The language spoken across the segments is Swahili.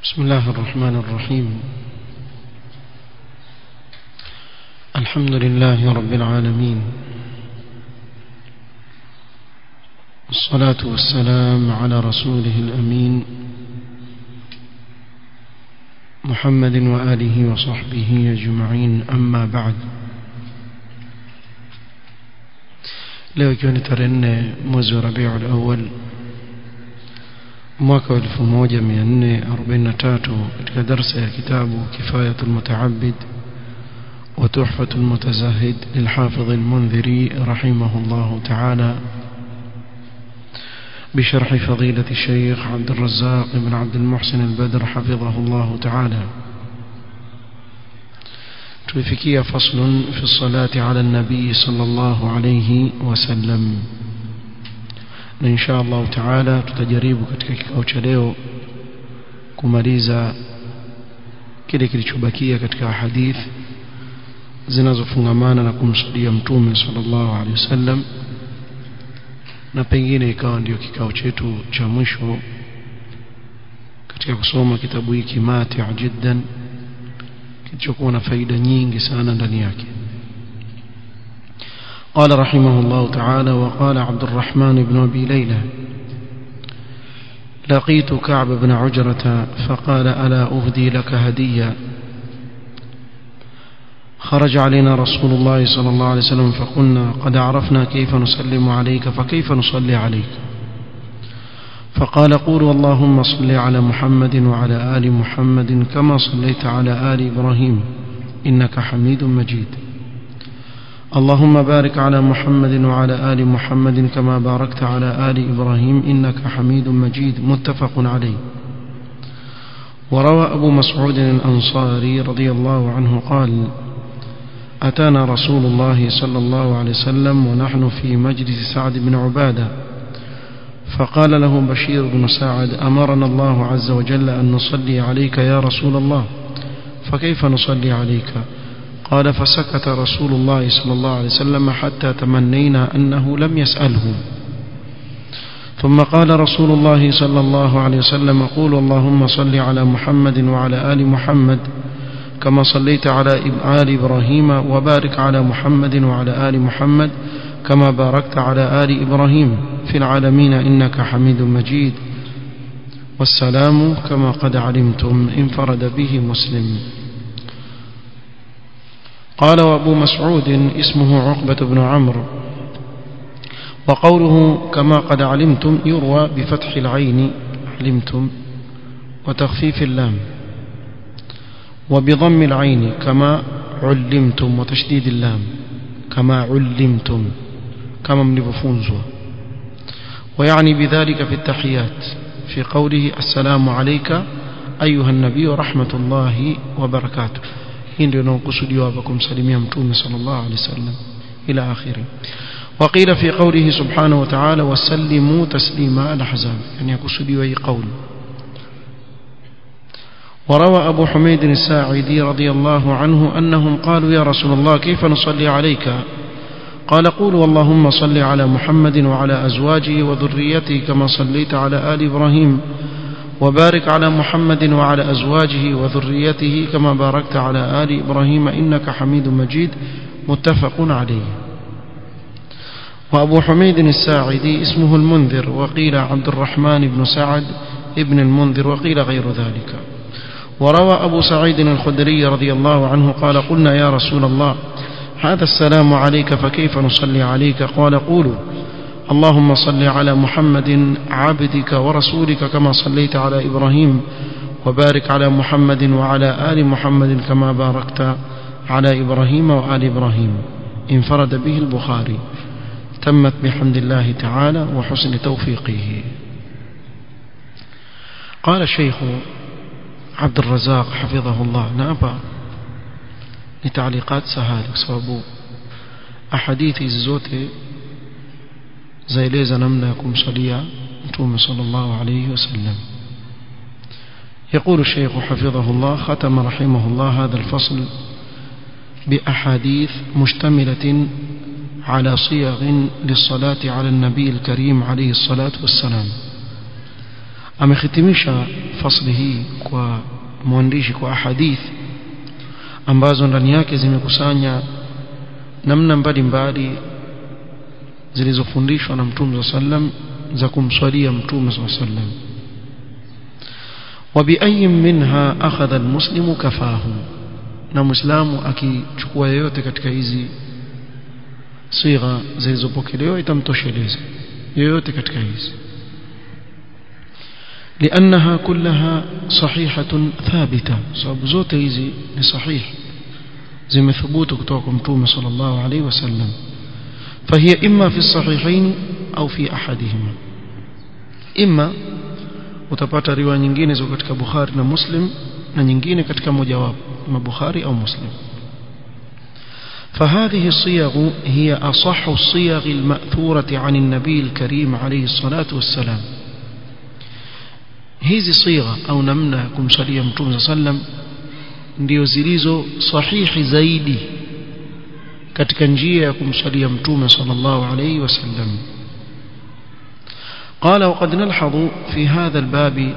بسم الله الرحمن الرحيم الحمد لله رب العالمين والصلاة والسلام على رسوله الأمين محمد وآله وصحبه أجمعين أما بعد leo ikiwa ni tarehe nne mwezi wa rabiul awal mwaka wa 1443 katika darsa ya kitabu kifayatul mutaabid wa tuhfatul mutazahid lilhafidh almunziri rahimahullah ta'ala بشرح فضيلة الشيخ عبد الرزاق بن عبد المحسن البدر حفظه الله تعالى tulifikia faslun fi salati ala nabii sallallahu alayhi wasallam na insha Allah taala tutajaribu katika kikao cha leo kumaliza kile kilichobakia katika hadith zinazofungamana na kumsudia mtume sallallahu alayhi wasallam na pengine ikawa ndio kikao chetu cha mwisho katika kusoma kitabu hiki mati jiddan kilichokuwa na faida nyingi sana ndani yake قال رحمه الله تعالى وقال عبد الرحمن بن أبي ليلى لقيت كعب بن عجرة فقال ألا أهدي لك هدية خرج علينا رسول الله صلى الله عليه وسلم فقلنا قد عرفنا كيف نسلم عليك فكيف نصلي عليك فقال قولوا اللهم صل على محمد وعلى آل محمد كما صليت على آل إبراهيم إنك حميد مجيد اللهم بارك على محمد وعلى آل محمد كما باركت على آل إبراهيم إنك حميد مجيد متفق عليه وروى أبو مسعود الأنصاري رضي الله عنه قال أتانا رسول الله صلى الله عليه وسلم ونحن في مجلس سعد بن عباده فقال له بشير بن سعد أمرنا الله عز وجل أن نصلي عليك يا رسول الله فكيف نصلي عليك قال فسكت رسول الله صلى الله عليه وسلم حتى تمنينا أنه لم يسأله ثم قال رسول الله صلى الله عليه وسلم قول اللهم صل على محمد وعلى آل محمد كما صليت على آل إبراهيم وبارك على محمد وعلى آل محمد كما باركت على آل إبراهيم في العالمين إنك حميد مجيد والسلام كما قد علمتم انفرد به مسلم قال وابو مسعود اسمه عقبة بن عمرو وقوله كما قد علمتم يروى بفتح العين علمتم وتخفيف اللام وبضم العين كما علمتم وتشديد اللام كما علمتم كما mlivyofunzwa ويعني بذلك في التحيات في قوله السلام عليك أيها النبي رحمة الله وبركاته hii ndio inayokusudiwa hapa kumsalimia mtume sallallahu alaihi wasallam ila akhiri وقيل في قوله سبحانه وتعالى وسلموا تسليما الاحزاب يعني يقصدوا اي قول وروى أبو حميد الساعدي رضي الله عنه أنهم قالوا يا رسول الله كيف نصلي عليك قال قولوا اللهم صل على محمد وعلى أزواجه وذريته كما صليت على آل إبراهيم وبارك على محمد وعلى أزواجه وذريته كما باركت على آل إبراهيم إنك حميد مجيد متفق عليه وأبو حميد الساعدي اسمه المنذر وقيل عبد الرحمن بن سعد ابن المنذر وقيل غير ذلك وروى أبو سعيد الخدري رضي الله عنه قال قلنا يا رسول الله هذا السلام عليك فكيف نصلي عليك قال قولوا اللهم صل على محمد عبدك ورسولك كما صليت على إبراهيم وبارك على محمد وعلى آل محمد كما باركت على إبراهيم وآل إبراهيم انفرد به البخاري تمت بحمد الله تعالى وحسن توفيقه قال الشيخ عبد الرزاق حفظه الله نابا لتعليقات سهالة sababu ahadithi hizi zote zaeleza namna ya kumsalia mtume sallallahu alayhi wasallam يقول الشيخ حفظه الله ختم رحمه الله هذا الفصل بأحاديث مشتملة على صيغ للصلاة على النبي الكريم عليه الصلاة والسلام amehitimisha fasli hii kwa mwandishi kwa ahadith ambazo ndani yake zimekusanya namna mbalimbali zilizofundishwa na mtume sallam za kumswalia mtume sallam وبأي منها أخذ المسلم كفاه na muislamu akichukua yoyote katika hizi sigha zilizopokelewa itamtosheleza yoyote katika hizi لأنها كلها صحيحة ثابتة sababu zote hizi ni sahih zimethubutu kutoka kwa mtume sallallahu alaihi wasallam فهي إما في الصحيحين أو في أحدهما إما utapata riwaya nyingine ziko katika Bukhari na Muslim na nyingine katika mojawapo ima Bukhari au Muslim فهذه الصيغ هي أصح الصيغ المأثورة عن النبي الكريم عليه الصلاة والسلام hizi sigha au namna ya kumsalia mtume sallam ndio zilizo sahihi zaidi katika njia ya kumsalia mtume sallallahu alayhi wasallam قال وقد نلحظ في هذا الباب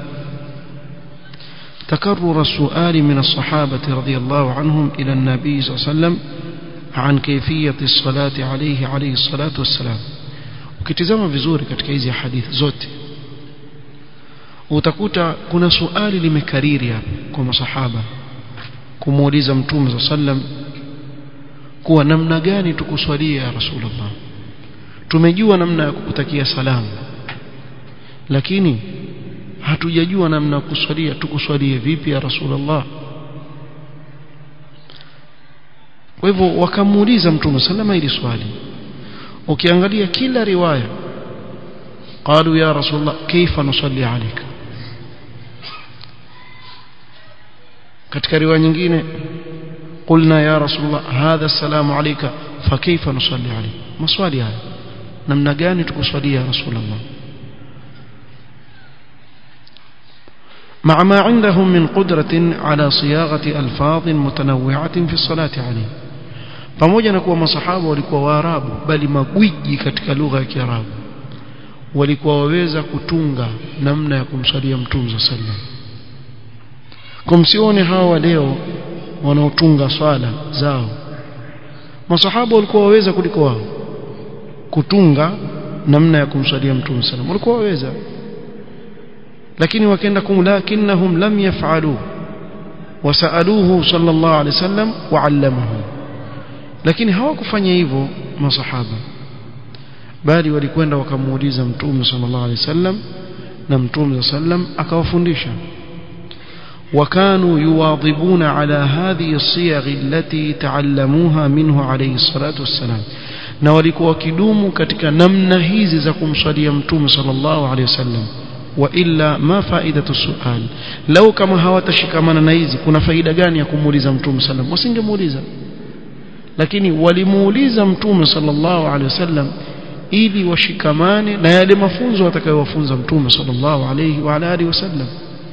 تكرر السؤال من الصحابة رضي الله عنهم إلى النبي صلى الله عليه وسلم عن كيفية الصلاة عليه عليه الصلاة والسلام ukitizama vizuri katika hizi hadithi zote utakuta kuna suali limekariri hapa kwa masahaba kumuuliza mtume za sallam kuwa namna gani tukuswalia ya rasulullah tumejua namna ya kukutakia salamu lakini hatujajua namna ya kuswalia tukuswalie vipi ya rasulullah kwa hivyo wakamuuliza mtume sallama ili swali ukiangalia kila riwaya قالوا يا رسول الله كيف نصلي عليك katika riwaya nyingine قلنا يا رسول الله هذا السلام عليك فكيف نصلي عليك maswali haya namna gani tukuswalia ya rasul Allah مع ما عندهم من قدرة على صياغة ألفاظ متنوعة في الصلاة عليه pamoja na kuwa masahaba walikuwa waarabu bali magwiji katika lugha ya kiarabu walikuwa waweza kutunga namna ya kumsalia mtume sallam kumsione hawa leo wanaotunga swala zao masahaba walikuwa waweza kuliko wao kutunga namna ya kumsalia mtume sallam walikuwa waweza lakini wakaenda kum lakinnahum lam yaf'alu wasaluhu sallallahu alaihi wasallam wa'allamahu lakini hawakufanya hivyo masahaba bali walikwenda wakamuuliza mtume sallallahu alaihi wasallam na mtume sallam akawafundisha وكانوا يواظبون على هذه الصيغ التي تعلموها منه عليه الصلاة والسلام na walikuwa wakidumu katika namna hizi za kumswalia mtume sallallahu alaihi wasallam wa illa ma faidatu sual lau kama hawatashikamana na hizi kuna faida gani ya kumuuliza mtume sallam wasingemuuliza lakini walimuuliza mtume sallallahu alaihi wasallam ili washikamane na yale mafunzo atakayowafunza mtume sallallahu alayhi wa alihi wasallam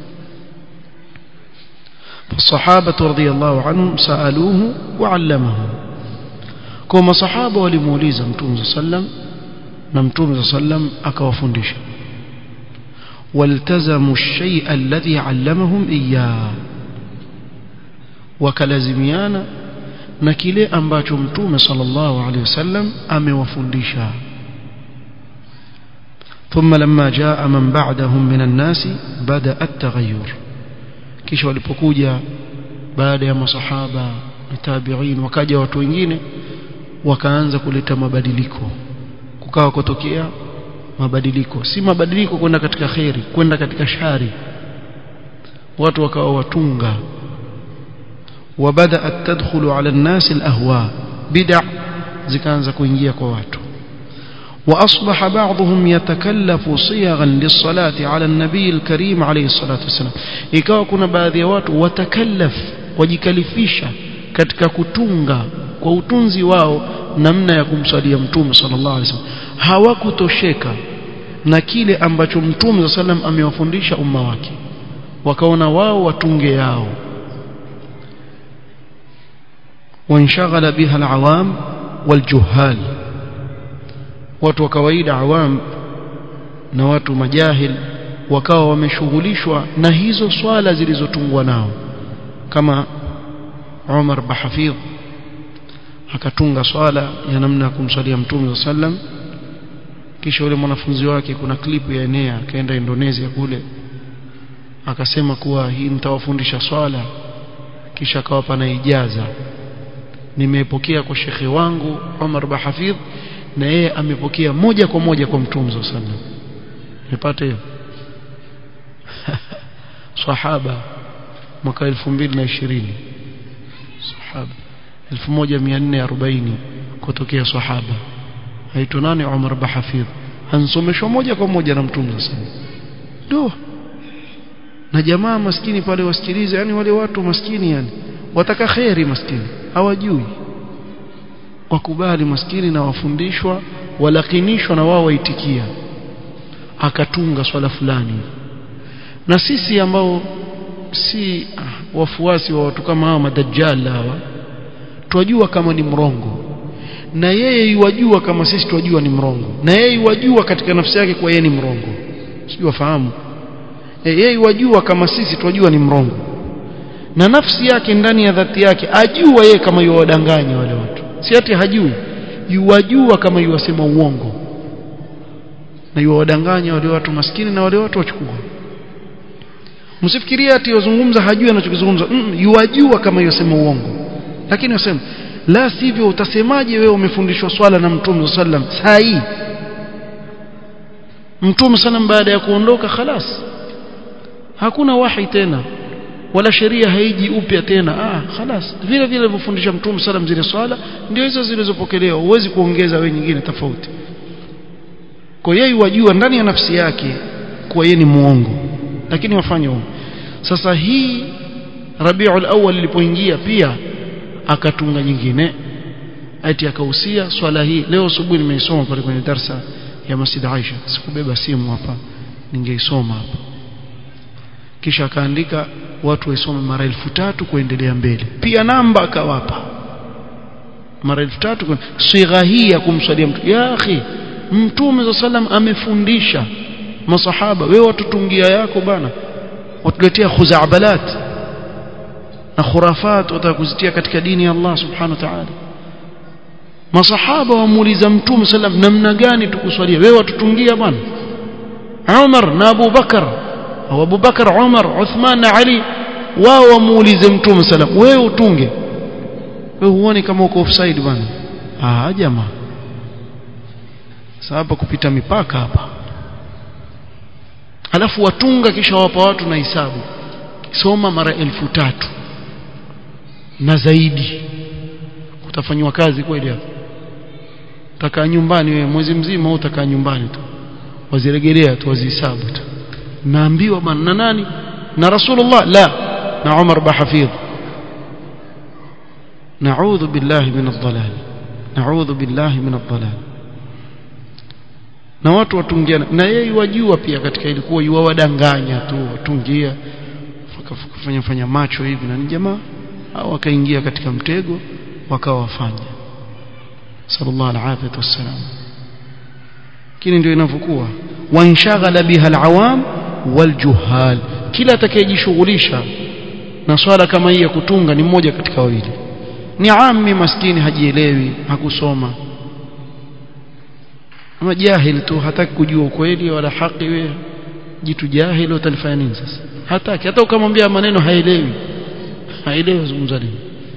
فالصحابة رضي الله عنهم سألوه وعلمهم كما صحابة ولموليزا متوم صلى الله عليه وسلم نمتوم صلى الله عليه وسلم أكوفندش والتزموا الشيء الذي علمهم إياه وكلازميانا نكيلي أنباتوا متوم صلى الله عليه وسلم أمي وفندشا ثم لما جاء من بعدهم من الناس بدأ التغير kisha walipokuja baada ya masahaba na tabi'in wakaja watu wengine wakaanza kuleta mabadiliko kukawa kutokea mabadiliko si mabadiliko kwenda katika khairi kwenda katika shari watu wakawa watunga وبدأت تدخل على الناس الأهواء بدع zikaanza kuingia kwa watu وأصبح بعضهم يتكلف صيغا للصلاة على النبي الكريم عليه الصلاة والسلام ikawa kuna baadhi ya watu watakallaf wajikalifisha katika kutunga kwa utunzi wao namna ya kumsalia mtume sallallahu alaihi wasallam hawakutosheka na kile ambacho mtume sallam amewafundisha umma wake wakaona wao watunge yao وانشغل بها العوام والجهال watu wa kawaida awam na watu majahil wakawa wameshughulishwa na hizo swala zilizotungwa nao kama Umar Bahafidh akatunga swala ya namna ya kumswalia mtume sallam kisha yule mwanafunzi wake kuna klipu ya enea akaenda Indonesia kule akasema kuwa hii nitawafundisha swala kisha akawapa na ijaza nimepokea kwa shekhe wangu Umar Bahafidh na yeye amepokea moja kwa moja kwa mtume sallam nipate hiyo sahaba mwaka 2020 sahaba 1440 kutokea sahaba aitwa nani Umar Bahafidh ansomeshwa moja kwa moja na mtume sallam ndio na jamaa maskini pale wasikilize yani wale watu maskini yani wataka kheri maskini hawajui wakubali maskini na wafundishwa walakinishwa na wao waitikia akatunga swala fulani na sisi ambao si ah, wafuasi wa watu kama hawa madajjal hawa twajua kama ni mrongo na yeye yuwajua kama sisi twajua ni mrongo na yeye yuwajua katika nafsi yake kwa yeye ni mrongo sijui wafahamu e, yeye yuwajua kama sisi twajua ni mrongo na nafsi yake ndani ya dhati yake ajua yeye kama yuwadanganya wale watu si ati hajui yuwajua kama yuwasema uongo na yuwadanganya wale watu maskini na wale watu wachukua msifikirie ati wazungumza hajui anachokizungumza mm, yuwajua kama yusema uongo lakini wasema la sivyo utasemaje wewe umefundishwa swala na mtume sallam saa hii mtume sallam baada ya kuondoka khalas hakuna wahi tena wala sheria haiji upya tena ah khalas vile vile alivyofundisha mtume sallam zile swala ndio hizo zilizopokelewa huwezi kuongeza wewe nyingine tofauti kwa yeye wajua ndani ya nafsi yake kuwa yeye ni muongo lakini wafanye uongo sasa hii Rabiul Awwal ilipoingia pia akatunga nyingine ati akahusia swala hii leo asubuhi nimeisoma pale kwenye darsa ya Masjid Aisha sikubeba simu hapa ningeisoma hapa kisha akaandika watu waisome mara elfu tatu kuendelea mbele pia namba akawapa mara elfu tatu sigha hii ya kumswalia mtu ya akhi mtume za salam amefundisha masahaba wewe watutungia yako bana watuletea khuzabalat na khurafat watakuzitia katika dini ya Allah subhanahu wa ta'ala masahaba wamuuliza mtume sallam namna gani tukuswalia wewe watutungia bwana Umar na Abu Bakar au Abu Bakar Umar Uthman na Ali wao wamuulize mtume sallam wewe utunge wewe huoni kama uko offside bwana ah jamaa sasa kupita mipaka hapa alafu watunga kisha wapa watu na hisabu soma mara elfu tatu na zaidi utafanywa kazi kweli hapo utakaa nyumbani wewe mwezi mzima au utakaa nyumbani tu wazirejelea tu wazihesabu tu naambiwa bana na nani na rasulullah la na umar bahafidh نعوذ بالله من الضلال نعوذ بالله من الضلال na watu watungiana na yeye wajua pia katika ilikuwa yuwadanganya tu watungia kufanya fanya macho hivi na ni jamaa au wakaingia katika mtego wakawa wafanya sallallahu alaihi wasallam kile ndio inavyokuwa wanshaghala biha alawam waljuhal kila atakayejishughulisha na swala kama hii ya kutunga ni mmoja katika wawili ni ammi maskini hajielewi hakusoma ama jahil tu hataki kujua ukweli wala haki wewe jitu jahil utalifanya nini sasa hataki hata ukamwambia maneno haelewi haelewi zungumza nini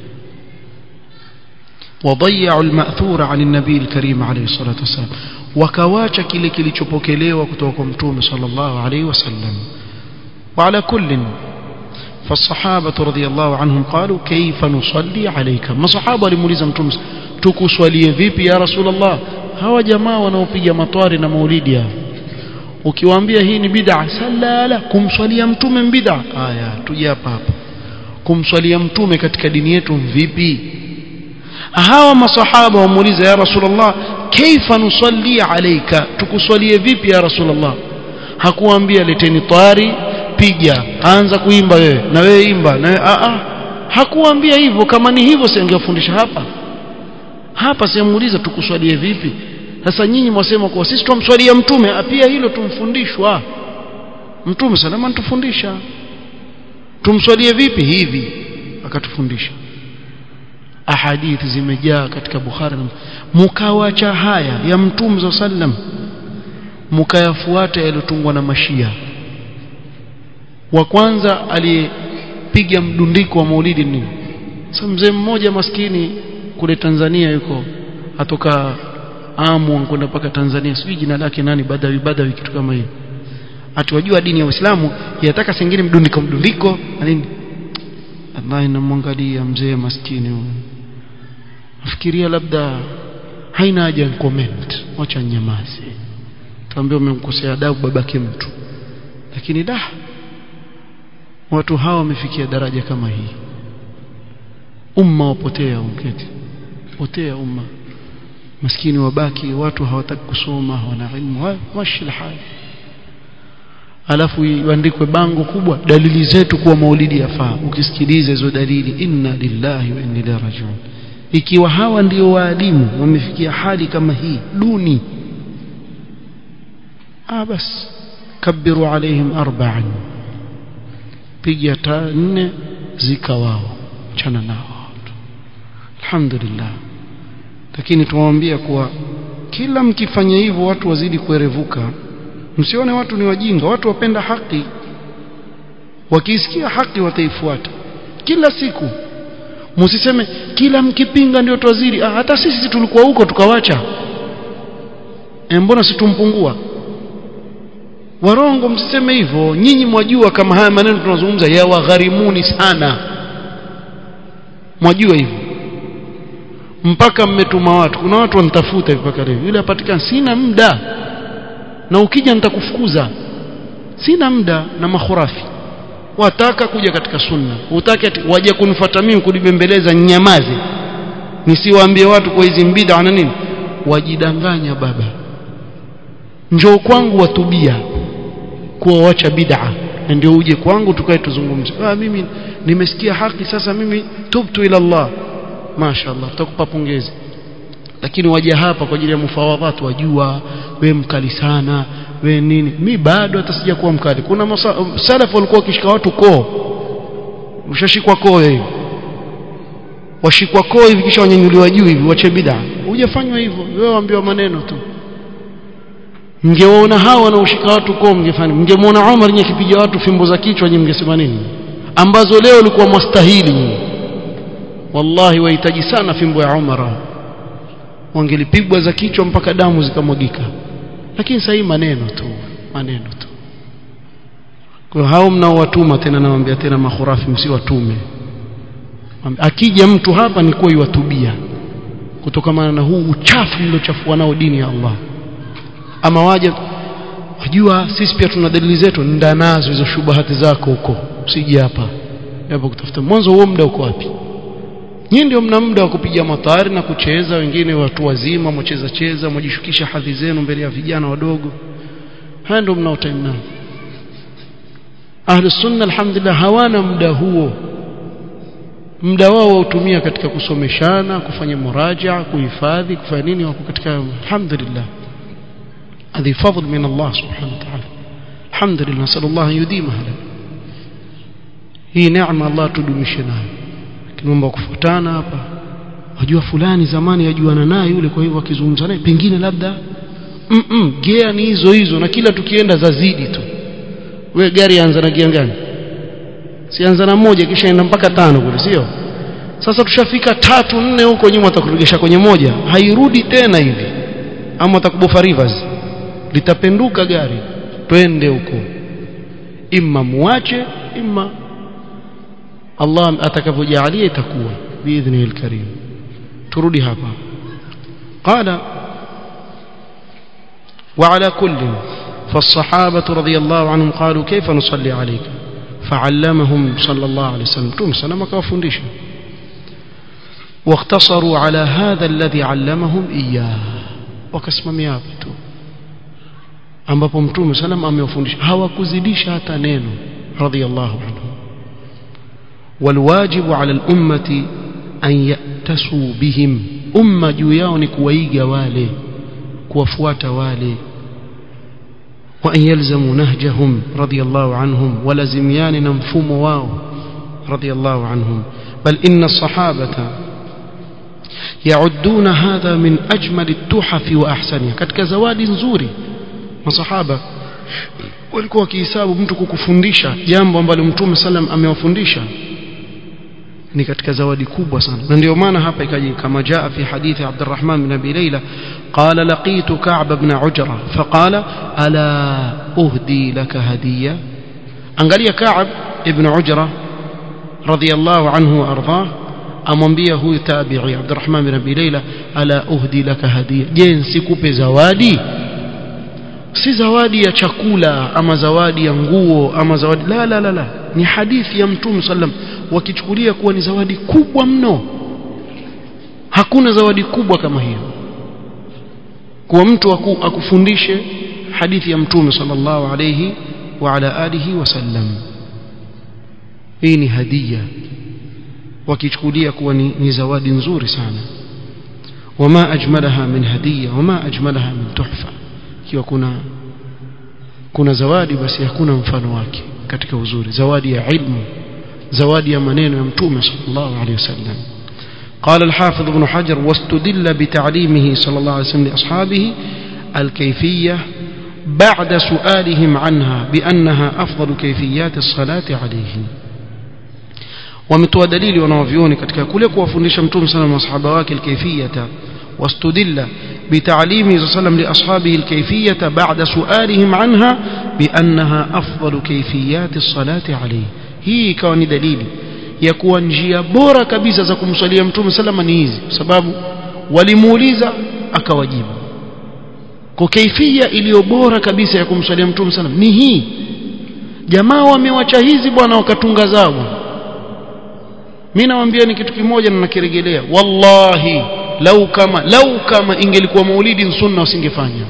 وضيعوا المأثور عن النبي الكريم عليه الصلاة والسلام وكواcha kile kilichopokelewa kutoka kwa mtume sallallahu alayhi wasallam وعلى كل فالصحابة رضي الله عنهم قالوا كيف نصلي عليك ما صحابة limuuliza mtume tukuswalie vipi ya rasul Allah hawa jamaa wanaopiga matwari na maulidi hao ukiwaambia hii ni bid'a salala kumswalia mtume bid'a haya tuje hapa hapa kumswalia mtume katika dini yetu vipi hawa masahaba wamuuliza ya rasulullah kaifa nusalli alayka tukuswalie vipi ya rasulullah hakuambia leteni tari piga anza kuimba wewe na wewe imba na wewe a a hakuambia hivyo kama ni hivyo singefundisha hapa hapa simuuliza tukuswalie vipi sasa nyinyi mwasema kwa sisi tumswalia mtume pia hilo tumfundishwa mtume salama anatufundisha tumswalie vipi hivi akatufundisha ahadithi zimejaa katika Bukhari mukawacha haya ya mtume sallam mukayafuata yaliyotungwa na mashia wa kwanza aliyepiga mdundiko wa maulidi nini sasa mzee mmoja maskini kule Tanzania yuko atoka Amu kwenda mpaka Tanzania sijui jina lake nani Badawi Badawi kitu kama hiyo atuwajua dini ya Uislamu yataka sengine mdundiko mdundiko na nini Allah inamwangalia mzee maskini huyo nafikiria labda haina haja comment wacha nyamaze tuambie umemkosea adabu babake mtu lakini da watu hawa wamefikia daraja kama hii umma wapotea umketi potea umma maskini wabaki watu hawataki kusoma hawana ilmu mashi hali alafu iandikwe bango kubwa dalili zetu kuwa maulidi yafaa ukisikiliza hizo dalili inna lillahi wa inna ilaihi rajiun ikiwa hawa ndio waalimu wamefikia hali kama hii duni ah bas kabiru alaihim arba'an piga ta nne zika wao chana nao alhamdulillah lakini tuwaambia kuwa kila mkifanya hivyo watu wazidi kuerevuka msione watu ni wajinga watu wapenda haki wakisikia haki wataifuata kila siku msiseme kila mkipinga ndio twazidi ah, hata sisi tulikuwa huko tukawacha e, mbona situmpungua warongo msiseme hivyo nyinyi mwajua kama haya maneno tunazungumza yawagharimuni sana mwajua hivyo mpaka mmetuma watu kuna watu wanitafuta hivi mpaka leo yule apatikana sina muda na ukija nitakufukuza sina muda na makhurafi wataka kuja katika sunna utake waje kunifuata mimi kunibembeleza nyamaze nisiwaambie watu kwa hizi bid'a na nini wajidanganya baba njoo kwangu watubia kuwa wacha bid'a na ndio uje kwangu tukae tuzungumze ah mimi nimesikia haki sasa mimi tubtu ila Allah mashaallah tutakupa pongezi lakini waje hapa kwa ajili ya mufawadhat wajua we mkali sana we nini mi bado hata sija kuwa mkali kuna masa, salaf walikuwa wakishika watu koo ushashikwa koo hiyo washikwa koo hivi kisha wanyanyuliwa juu hivi wache bid'a hujafanywa hivyo wewe waambiwa maneno tu mngewaona hao wanaoshika watu koo mngefanya mngemwona Umar nye kipiga watu fimbo za kichwa nyinyi mngesema nini ambazo leo ulikuwa mustahili nyinyi wallahi wahitaji sana fimbo ya Umar wangelipigwa za kichwa mpaka damu zikamwagika lakini sasa hii maneno tu maneno tu kwa hao mnaowatuma tena nawaambia tena makhurafi msiwatume akija mtu hapa ni kwa iwatubia kutokana na huu uchafu mliochafua nao dini ya Allah ama waje wajua sisi pia tuna dalili zetu nda nazo hizo shubahati zako huko usije hapa hapo kutafuta mwanzo huo muda uko wapi nyinyi ndio mna muda wa kupiga matari na kucheza wengine watu wazima mcheza cheza mjishukisha hadhi zenu mbele ya vijana wadogo haya ndio mnao time nao ahli sunna alhamdulillah hawana muda huo muda wao wautumia katika kusomeshana kufanya muraja kuhifadhi kufanya nini wako katika alhamdulillah hadhi fadl min Allah subhanahu wa ta'ala alhamdulillah sallallahu yudimaha hii neema Allah tudumishe nayo mambo kufuatana hapa wajua fulani zamani yajuana naye yule kwa hivyo akizungumza naye pengine labda mm -mm, gea ni hizo hizo na kila tukienda zazidi tu we gari anza na gia gani sianza na moja kisha enda mpaka tano kule sio sasa tushafika tatu nne huko nyuma atakuregesha kwenye moja hairudi tena hivi ama atakubofa rivers litapenduka gari twende huko imma muache imma Allah atakavyojalia itakuwa biidhnihi alkarim turudi hapa qala وعلى كل فالصحابة رضي الله عنهم قالوا كيف نصلي عليك فعلمهم صلى الله عليه وسلم توم سلام كافundisha واقتصروا على هذا الذي علمهم إياه wakasimamia hapo tu ambapo mtume salam amewafundisha hawakuzidisha hata neno radhiallahu anhu والواجب على الأمة أن يأتسوا بهم أمة جوياون كويجا والي كوفوات والي وأن يلزموا نهجهم رضي الله عنهم ولزميان نمفوم واو رضي الله عنهم بل إن الصحابة يعدون هذا من أجمل التحف وأحسنها katika zawadi nzuri masahaba walikuwa wakihesabu mtu kukufundisha jambo ambalo mtume sallam amewafundisha ni katika zawadi kubwa sana na ndio maana hapa ikaji kama jaa fi hadithi Abdurrahman bin Abi Layla qala laqitu Ka'b ibn Ujra faqala ala uhdi laka hadiya angalia Ka'b ibn Ujra radiyallahu anhu wa ardhah amwambia huyu tabi'i Abdurrahman bin Abi Layla ala uhdi laka hadiya je nsikupe zawadi si zawadi ya chakula ama zawadi ya nguo ama zawadi la la la la ni hadithi ya mtume sallam wakichukulia kuwa ni zawadi kubwa mno hakuna zawadi kubwa kama hiyo kuwa mtu aku, akufundishe hadithi ya mtume sallallahu alayhi wa ala alihi wasallam hii ni hadia wakichukulia kuwa ni, ni zawadi nzuri sana wama ajmalaha min hadiya wama ajmalaha min tuhfa ikiwa kuna kuna zawadi basi hakuna mfano wake katika uzuri zawadi ya ilmu zawadi ya maneno ya mtume sallallahu alayhi wasallam قال الحافظ ابن حجر واستدل بتعليمه صلى الله عليه وسلم لأصحابه الكيفية بعد سؤالهم عنها بأنها أفضل كيفيات الصلاة عليه ومتوى دليل ونوفيوني katika kule kuwafundisha mtume sana masahaba wake alkayfiyata واستدل بتعليمه صلى الله عليه وسلم لأصحابه الكيفية بعد سؤالهم عنها بأنها أفضل كيفيات الصلاة عليه هي كون دليل يكون njia bora kabisa za kumswalia mtume salama ni hizi sababu walimuuliza akawajibu kwa kaifia iliyo bora kabisa ya kumswalia mtume salama ni hii jamaa wamewacha hizi bwana wakatunga zao mimi nawaambia ni kitu kimoja na nakirejelea wallahi lau kama lau kama ingelikuwa maulidi sunna usingefanya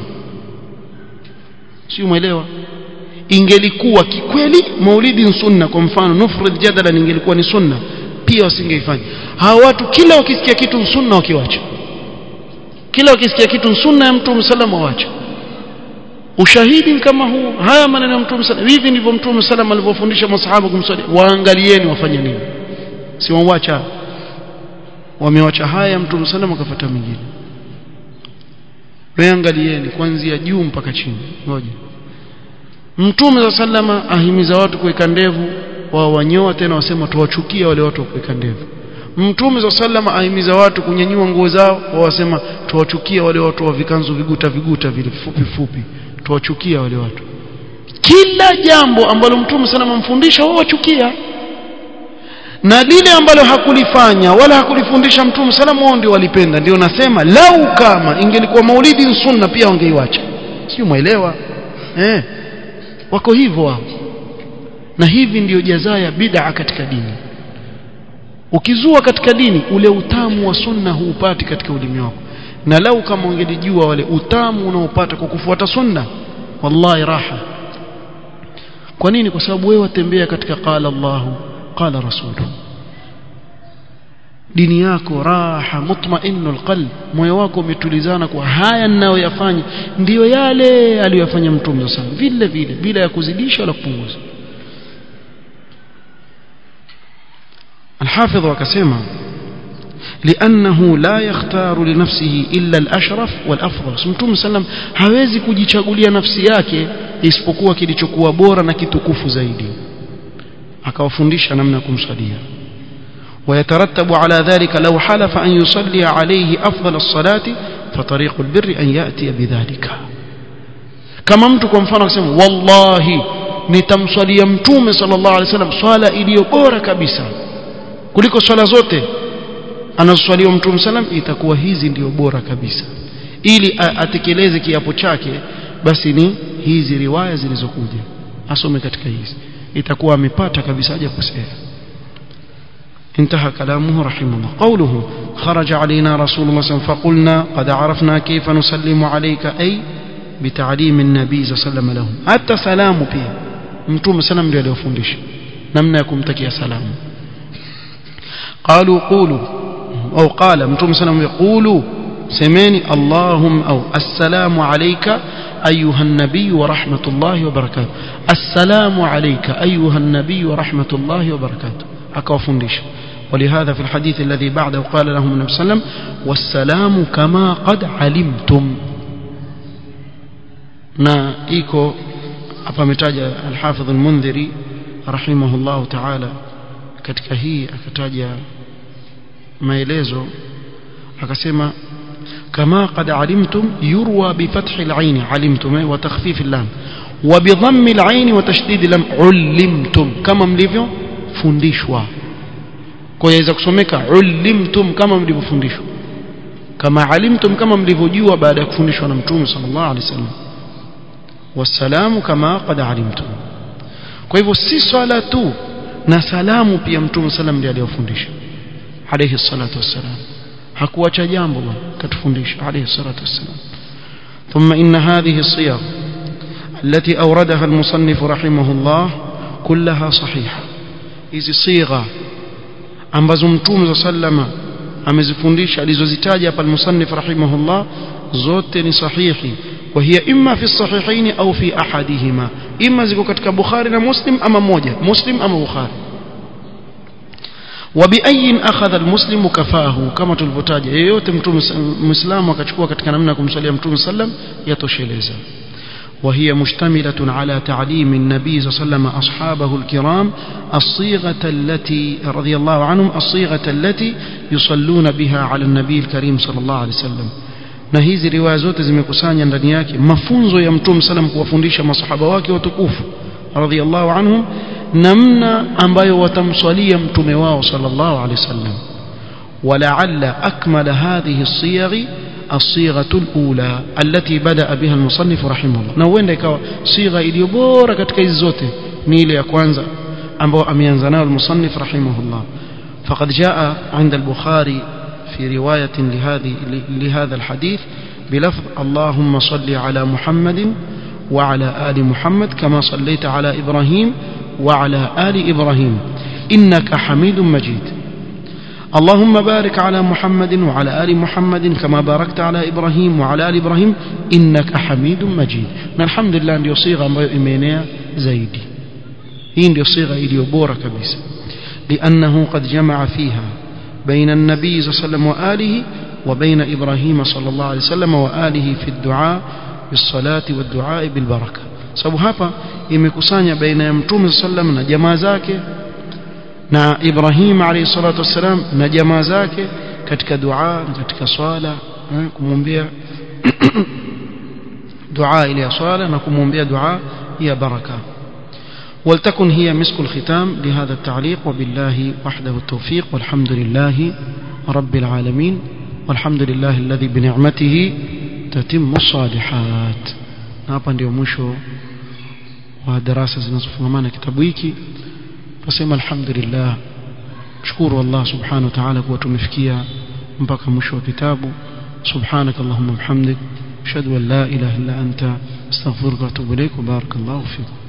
si umeelewa ingelikuwa kikweli maulidi sunna kwa mfano nufrid jadala ingelikuwa ni sunna pia wasingeifanya hawa watu kila wakisikia kitu sunna wakiwacha kila wakisikia kitu sunna ya mtume sallam wawacha ushahidi kama huu haya maneno ya mtume sallam hivi ndivyo mtume sallam alivyofundisha masahaba kumswalia waangalieni wafanye nini si wawacha wamewacha haya mtume sallam akafuata mingine weangalieni kuanzia juu mpaka chini ngoja mtume za sallama ahimiza watu kuweka ndevu wao wanyoa tena wasema tuwachukia wale watu wa kuweka ndevu mtume za sallama ahimiza watu kunyanyua nguo zao wao wasema tuwachukia wale watu wa vikanzu viguta viguta vile fupi fupi tuwachukia wale watu kila jambo ambalo mtume sana amfundisha wao wachukia na lile ambalo hakulifanya wala hakulifundisha mtume salamu wao ndio walipenda ndio nasema lau kama ingelikuwa maulidi sunna pia wangeiwacha sio muelewa eh wako hivyo wao na hivi ndiyo jazaa ya bid'a katika dini ukizua katika dini ule utamu wa sunna huupati katika ulimi wako na lau kama ungelijua wale utamu unaopata kwa kufuata sunna wallahi raha kwa nini kwa sababu wewe watembea katika qala Allahu qala rasuluhu dini yako raha mutmainnu alqalb moyo wako umetulizana kwa haya ninayoyafanya ndiyo yale aliyofanya mtume sana vile vile bila ya kuzidisha wala kupunguza الحافظ وكسيما لأنه لا يختار لنفسه إلا الأشرف والأفضل سمتم سلم hawezi kujichagulia nafsi yake isipokuwa kilichokuwa bora na kitukufu zaidi akawafundisha namna kumsalia ويترتب على ذلك لو حلف أن يصلي عليه أفضل الصلاة فطريق البر أن يأتي بذلك كما mtu kwa mfano akisema wallahi nitamswalia mtume sallallahu alaihi wasallam swala iliyo bora kabisa kuliko swala zote anazoswaliwa mtume sallam itakuwa hizi ndio bora kabisa ili atekeleze kiapo chake basi ni hizi riwaya zilizokuja asome katika hizi itakuwa amepata kabisa haja kosea انتهى كلامه رحمه الله قوله خرج علينا رسول الله صلى الله عليه وسلم فقلنا قد عرفنا كيف نسلم عليك أي بتعليم النبي صلى الله عليه وسلم لهم حتى سلام pia mtume sallam ndio aliyofundisha namna ya kumtakia salamu قالوا قولوا أو قال متوم سلام يقولوا semeni allahum au assalamu alayka ayuha an-nabiy wa rahmatullahi wa barakatuh assalamu alayka ayuha an-nabiy wa rahmatullahi wa barakatuh akawafundisha ولهذا في الحديث الذي بعده قال لهم النبي صلى الله عليه وسلم والسلام كما قد علمتم na iko hapa ametaja al-Hafidh al-Mundhiri rahimahullah ta'ala katika hii akataja maelezo akasema kama qad alimtum yurwa bi fathi al-ayn alimtum wa takhfif al-lam wa bi dhamm al-ayn wa tashdid al-lam ulimtum kama mlivyo fundishwa kwa yaweza kusomeka ulimtum kama mlivyofundishwa kama alimtum kama mlivyojua baada ya kufundishwa na mtume sallallahu alaihi wasallam wasalamu kama qad alimtum kwa hivyo si swala tu na salamu pia mtume sallam ndiye aliyofundisha alayhi salatu wassalam hakuacha jambo bwana katufundisha alayhi salatu wassalam ثم إن هذه الصيغ التي أوردها المصنف رحمه الله كلها صحيحة إذ صيغة ambazo mtume sallama amezifundisha alizozitaja hapa al-musannif rahimahullah zote ni sahihi wa hiya imma fi sahihaini au fi ahadihima imma ziko katika bukhari na muslim ama moja muslim ama bukhari وبأي أخذ المسلم كفاه كما تلفوتاج yeyote mtume muislamu akachukua katika namna ya kumsalia mtume sallam yatosheleza وهي مشتملة على تعليم النبي صلى الله عليه وسلم أصحابه الكرام الصيغة التي رضي الله عنهم الصيغة التي يصلون بها على النبي الكريم صلى الله عليه وسلم na hizi riwaya zote zimekusanya ndani yake mafunzo ya mtume salam kuwafundisha masahaba wake watukufu radhiallahu anhum namna ambayo watamswalia mtume wao sallallahu alaihi wasallam ولعل أكمل هذه الصيغ الصيغة الأولى التي بدأ بها المصنف رحمه الله na huenda ikawa صيغة iliyo bora katika hizi zote ni ile ya kwanza ambayo ameanza nayo المصنف رحمه الله فقد جاء عند البخاري في رواية لهذه لهذا الحديث بلفظ اللهم صل على محمد وعلى آل محمد كما صليت على إبراهيم وعلى آل إبراهيم إنك حميد مجيد اللهم بارك على محمد وعلى آل محمد كما باركت على إبراهيم وعلى آل إبراهيم إنك حميد مجيد الحمد لله ndio صيغه ambayo imeenea zaidi hii ndio صيغه iliyo bora kabisa لأنه قد جمع فيها بين النبي صلى الله عليه وسلم وآله وبين إبراهيم صلى الله عليه وسلم وآله في الدعاء بالصلاة والدعاء بالبركة sababu hapa imekusanya baina ya mtume sallam na jamaa zake na Ibrahim alayhi salatu wassalam na jamaa zake katika dua na katika swala kumwombea dua ile ya swala na kumwombea dua ya baraka ولتكن هي مسك الختام لهذا التعليق وبالله وحده التوفيق والحمد لله رب العالمين والحمد لله الذي بنعمته تتم الصالحات hapa ndio mwisho wa darasa zinazofungamana kitabu hiki tuseme alhamdulillah shukuru Allah subhanahu wa ta'ala kuwa tumefikia mpaka mwisho wa kitabu subhanak allahumma bihamdik ashhadu an la ilaha illa anta astaghfiruka wa atubu ilaik wa barakallahu fikum